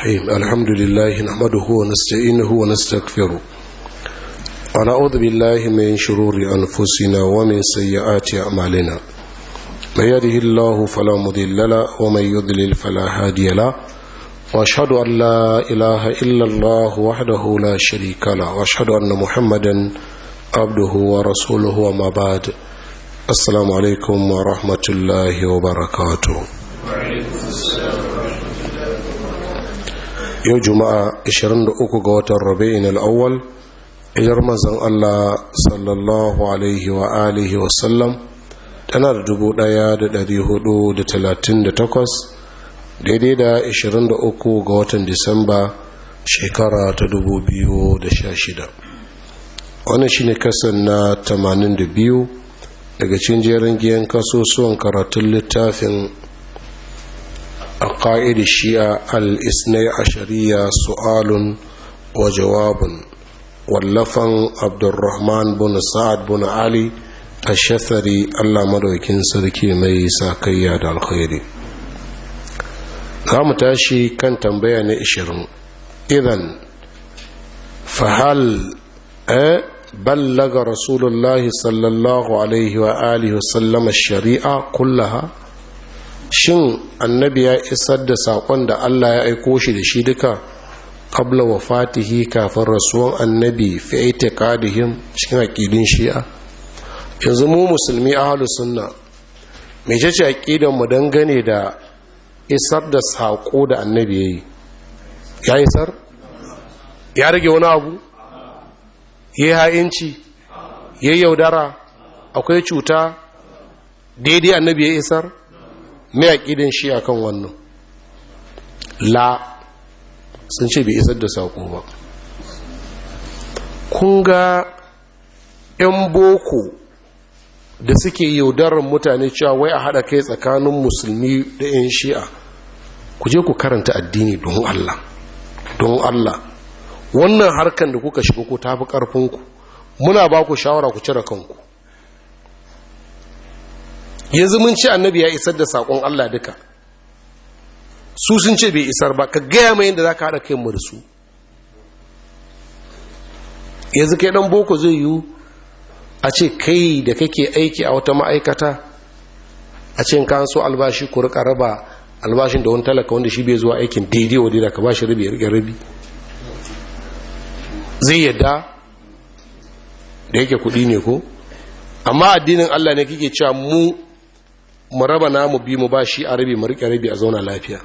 الرحيم الحمد لله نحمده ونستعينه ونستغفره ونعوذ بالله من شرور أنفسنا ومن سيئات أعمالنا من يده الله فلا مضل له ومن يضلل فلا هادي له واشهد ان لا اله الا الله وحده لا شريك له واشهد ان محمدا عبده ورسوله وما بعد السلام عليكم ورحمه الله وبركاته yau juma'a 23 ga watan rabi'in al'awwal ijar manzan Allah sallallahu alaihi wa alihi wasallam tana da dubu ɗaya da dari hudu da talatin da takwas daidai da ashirin da uku ga watan disamba shekara ta dubu biyu da sha shida wannan shine kasan na tamanin da biyu daga cikin jerin giyan kasusuwan karatun littafin a ƙa'id shi'a al-isnai ashariya su'alun wa jawabun wallafan abdurrahman bin sa'ad bin ali ashafari allah madaukin sarki mai sakayya da alkhairi za mu tashi kan tambaya na ishirin idan fahal a ballaga rasulullahi sallallahu alaihi wa alihi wasallama shari'a kullaha shin annabi ya isar da saƙon da allah ya aiko shi da shi duka qabla wafatihi kafin rasuwan annabi fi itiqadihim cikin aqidin shi'a yanzu mu musulmi ahlus sunna mece ce aqidan mu dangane da isar da sako da annabi yayi ya isar ya rage wani abu yayi ha'inci yayi yaudara akwai cuta daidai annabi ya isar me aqidan shi akan wannan la sun ce bai isar da sako ba kun ga 'yan boko da suke yaudarar mutane cewa wai a haɗa kai tsakanin musulmi da 'yan shi'a ku je ku karanta addini don Allah don Allah wannan harkan da kuka shiga ku tafi ƙarfinku muna ba ku shawara ku cire kanku yanzu mun ce annabi ya isar da saƙon Allah duka su sun ce bai isar ba ka gaya mai yadda za ka haɗa kai mu da su yanzu kai ɗan boko zai yiwu a ce kai da kake aiki a wata ma'aikata a ce ka so albashi ku rika raba albashin da wani talaka wanda shi bai zuwa aikin daidai wa daidai ka ba shi rabi ya rike rabi zai yadda da yake kuɗi ne ko amma addinin allah ne kike cewa mu mu raba namu bi mu ba shi a rabi mu rike rabi a zauna lafiya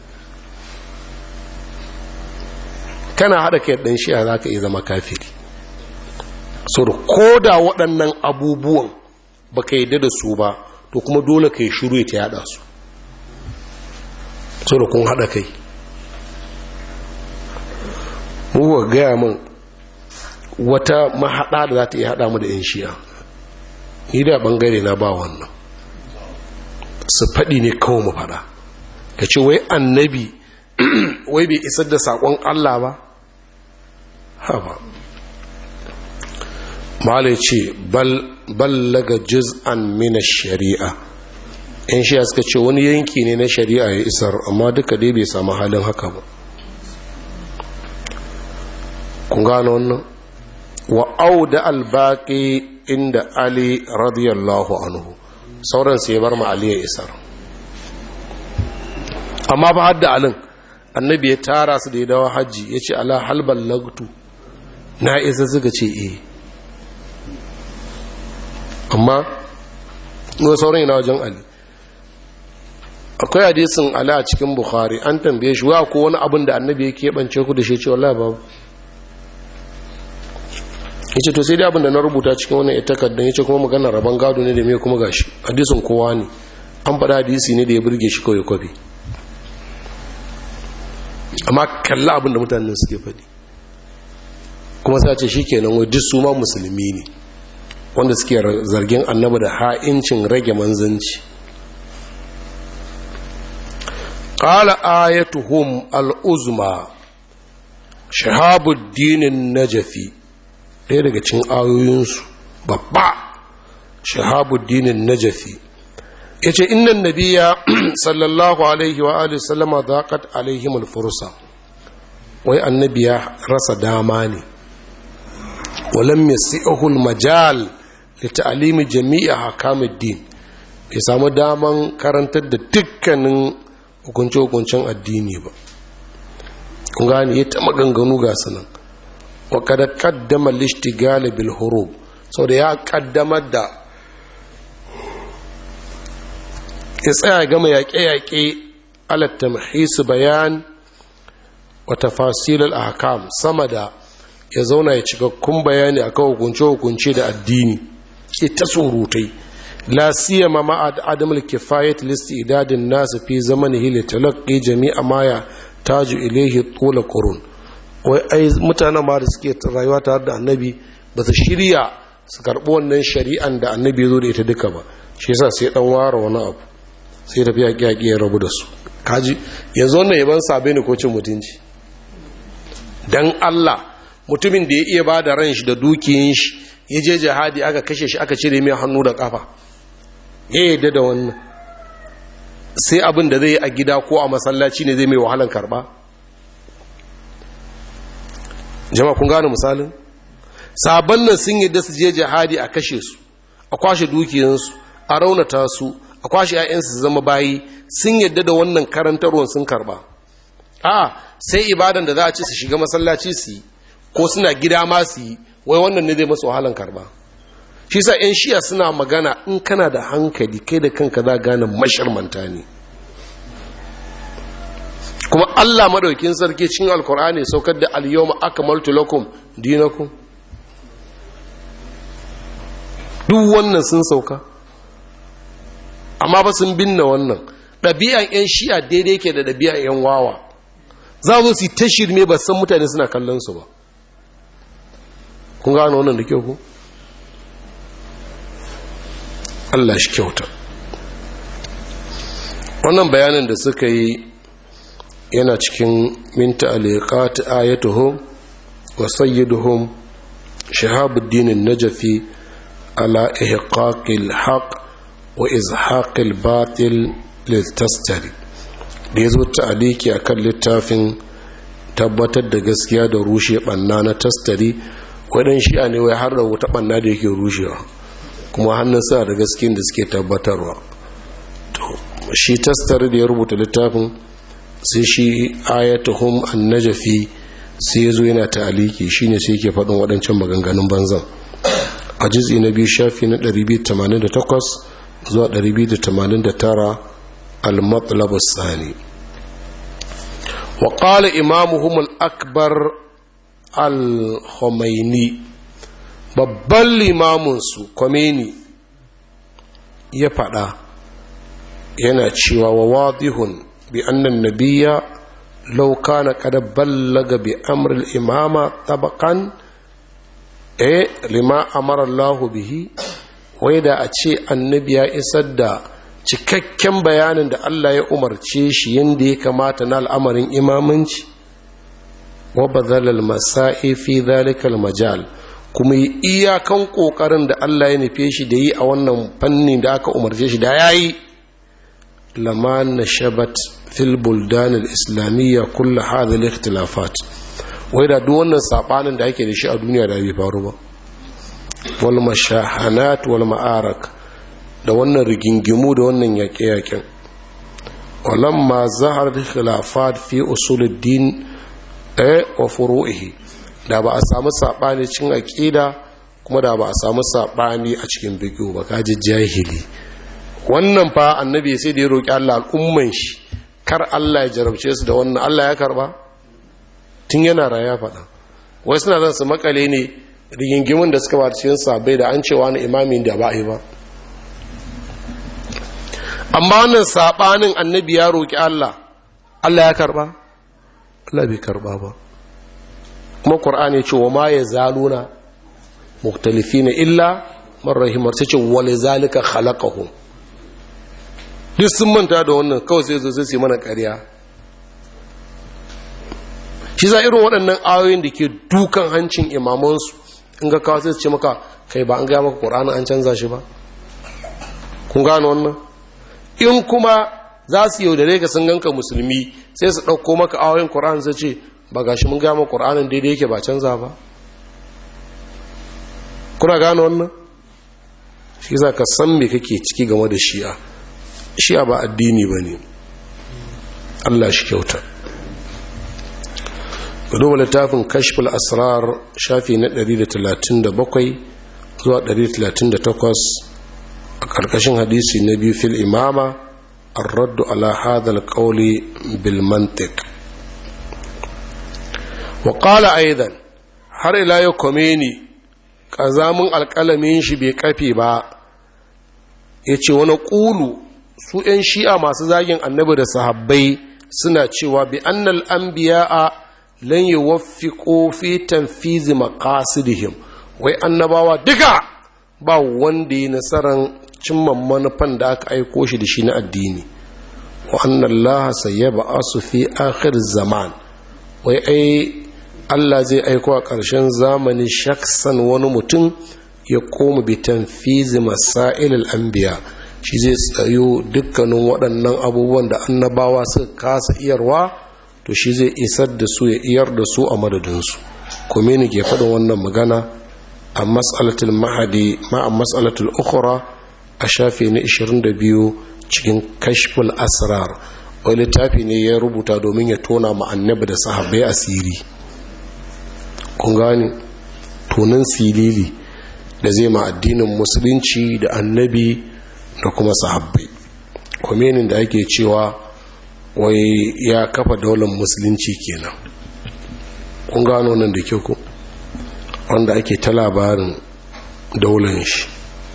kana haɗa kai ɗan shi'a za ka iya zama kafiri so da ko da waɗannan abubuwan ba ka yadda da su ba to kuma dole ka yi shiru ya ta yada su so da kun haɗa kai muka gaya min wata mahaɗa da za ta iya haɗa mu da 'yan shi'a ni da ɓangare na ba wannan su faɗi ne kawai mu faɗa ka ce wai annabi wai bai isar da saƙon Allah ba haba malai ce ballaga juz'an mina shari'a in shi suka ce wani yanki ne na shari'a ya isar amma duka dai bai samu halin haka ba kun gano wannan wa auda albaqi inda ali radiyallahu anhu sauran sai bar ma ali ya isar amma ba hadda alin annabi ya tara su da ya dawo hajji ya ce ala halbal lagtu na isa suka ce e amma ga sauran yana wajen ali akwai hadisin ala a cikin bukhari an tambaye shi wa ko wani abin da annabi ya keɓance ku da shi ce wallah babu ya ce to sai dai abin da na rubuta cikin wannan ita kaddan ya ce kuma magana rabon gado ne da mai kuma gashi hadisin kowa ne an faɗa hadisi ne da ya burge shi kawai kwafi amma kalla abinda mutanen suke faɗi kuma sai ce shikenan wai duk su ma musulmi ne wanda suke zargin annabi da ha'incin rage manzanci qala ayatuhum al-uzma shahabuddin najafi ɗaya daga cikin ayoyinsu babba shahabuddin najafi ya ce innan nabiya sallallahu alaihi wa alihi sallama zaƙat alaihim alfursa wai annabi ya rasa dama ne walam yasi'ul majal li ta'limi jami'i hakamuddin bai samu daman karantar da dukkanin hukunce-hukuncen addini ba kun gane ya ta maganganu ga sanan wa kada kaddama lishtigal bil hurub saboda ya kaddamar da ya tsaya gama yaƙe-yaƙe alat tamhis bayan wa tafasil al ahkam sama da ya zauna ya cikakkun bayani akan hukunce-hukunce da addini ke ta surutai la siyama ma adam al kifayat list idadin nas fi zamanihi li talaqqi jami'a ma ya taju ilayhi tula qurun wai ai mutanen ma da suke rayuwa tare da annabi ba su shirya su karɓi wannan shari'an da annabi ya zo da ita duka ba shi yasa sai dan ware wani abu sai tafi yaƙi yaƙi ya rabu da su kaji yanzu wannan yaban sabe ne ko cin mutunci dan Allah mutumin da ya iya ba da ran shi da dukiyin shi ya je jihadi aka kashe shi aka cire mai hannu da kafa ya yadda da wannan sai abin da zai yi a gida ko a masallaci ne zai mai wahalan karba jama'a kun gane misalin sabon nan sun yadda su je jihadi a kashe su a kwashe dukiyansu a raunata su a kwashe 'ya'yansu su zama bayi sun yadda da wannan karantarwar sun karba a sai ibadan da za a ce su shiga masallaci su yi ko suna gida ma su yi wai wannan ne zai masu wahalan karba shi sa 'yan shiya suna magana in kana da hankali kai da kanka za gane masharmanta ne kuma allah maɗaukin sarki cin alkur'ani saukar da al-yawma akmaltu lakum dinakum duk wannan sun sauka amma ba sun binne wannan ɗabi'an 'yan shi'a daidai ke da ɗabi'an 'yan wawa za zo su ta shirme ba san mutane suna kallon su ba kun gano wannan da kyau ku Allah shi kyauta wannan bayanin da suka yi yana cikin minta aliqat ayatuhum wa sayyiduhum shahabuddin an-najfi ala ihqaqil haqq wa izhaqil batil lil-tastari da yazo ta'aliki akan littafin tabbatar da gaskiya da rushe banna na tastari wadan shi'a ne wai har da wata banna da yake rushewa kuma hannun sa da gaskiyar da suke tabbatarwa to shi tastari da ya rubuta littafin sai shi ayatuhum an-najfi sai yazo yana ta'aliki shine sai yake faɗin waɗancan maganganun banzan a juz'i na biyu shafi na 288 zuwa 289 al-matlab as-sani wa qala imamuhum al-akbar al-khumaini babban limamin su Khomeini ya fada yana cewa wa wadihun bi anna an-nabiyya law kana qad ballaga bi amri al-imama tabaqan eh lima amara Allah bihi wai da a ce annabi ya isar da cikakken bayanin da Allah ya umarce shi yadda ya kamata na al'amarin imamanci wa bazalal masa'i fi zalikal majal kuma yi iyakan kokarin da Allah ya nufe shi da yi a wannan fannin da aka umarce shi da yayi lama na shabat fil buldan al-islamiyya kullu hadha al-ikhtilafat wai da duk wannan sabanin da ake da shi a duniya da bai faru ba wal mashahanat wal ma'arak da wannan rigingimu da wannan yaƙe-yaƙen walamma zahar khilafat fi usuluddin eh wa furu'ihi da ba a samu sabani cikin aqida kuma da ba a samu sabani a cikin fiqh ba kaji jahili wannan fa annabi sai da ya roki Allah al'umman shi kar Allah ya jarabce su da wannan Allah ya karba tun yana raya faɗa wai suna zan su makale ne rigingimin da suka ba cikin sabai da an cewa na imamin da ba a yi ba amma wannan saɓanin annabi ya roƙi Allah Allah ya karɓa Allah bai karɓa ba kuma ƙur'ani ce wa ma ya zaluna muktalifi na illa marrahimar ta ce wale zalika khalaqahum duk sun manta da wannan kawai sai zai sai mana ƙarya shi za irin waɗannan ayoyin da ke dukan hancin imamansu in ga kawo sai su ce maka kai ba an gaya maka ƙur'ani an canza shi ba kun gano wannan in kuma za su yaudare ka sun ganka musulmi sai su ɗauko maka ayoyin ƙur'ani sai ce ba gashi mun gama ƙur'anin daidai yake ba canza ba kuna gano wannan shi za ka san me kake ciki game da shi'a shi'a ba addini ba ne allah shi kyauta duba littafin kashful asrar shafi na 137 zuwa 138 a ƙarƙashin hadisi na biyu fil imama الرد على هذا القول بالمنطق وقال أيضا har ila yau komeni ƙazamin alƙalamin shi bai kafe ba ya ce wani ƙulu su 'yan shi'a masu zagin annabi da sahabbai suna cewa bi annal anbiya'a lan yuwaffiqu fi tanfizi maqasidihim wai annabawa duka ba wanda ya nasaran cimma manufan da aka aiko shi da shi na addini wa annallaha sayyab'asu fi akhir zaman wai ai Allah zai aiko a ƙarshen zamani shaksan wani mutum ya koma bi tanfizi masail al-anbiya shi zai tsayo dukkanin waɗannan abubuwan da annabawa suka kasa iyarwa to shi zai isar da su ya iyar da su a madadinsu kuma ne ke faɗin wannan magana a matsalatul mahadi ma a matsalatul ukhra a shafi na 22 cikin kashful asrar wani littafi ne ya rubuta domin ya tona ma annabi da sahabbai asiri kun gane tonin silili da zai ma addinin musulunci da annabi da kuma sahabbai kwamenin da ake cewa wai ya kafa daular musulunci kenan kun gano nan da kyau ku wanda ake ta labarin daular shi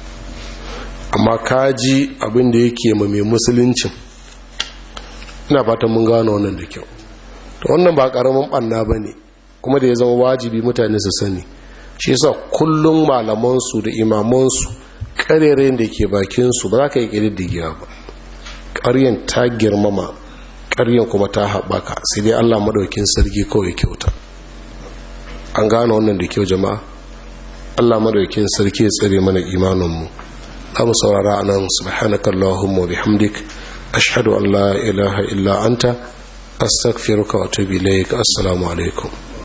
amma kaji abin da yake ma mai musuluncin ina fatan mun gano wannan da kyau to wannan ba karamin banna ba ne kuma da ya zama wajibi mutane su sani shi yasa kullum malamansu da imamansu karerayen da ke bakinsu ba za ka yi ƙididdigiya ba ƙaryen ta girmama ƙaryen kuma ta haɓaka sai dai allah maɗaukin sarki kawai kyauta an gane wannan da kyau jama'a allah maɗaukin sarki ya tsare mana imaninmu za mu saurara a nan subhanakallahumma bihamdik ashhadu an la ilaha illa anta astaghfiruka wa atubu ilayk assalamu alaikum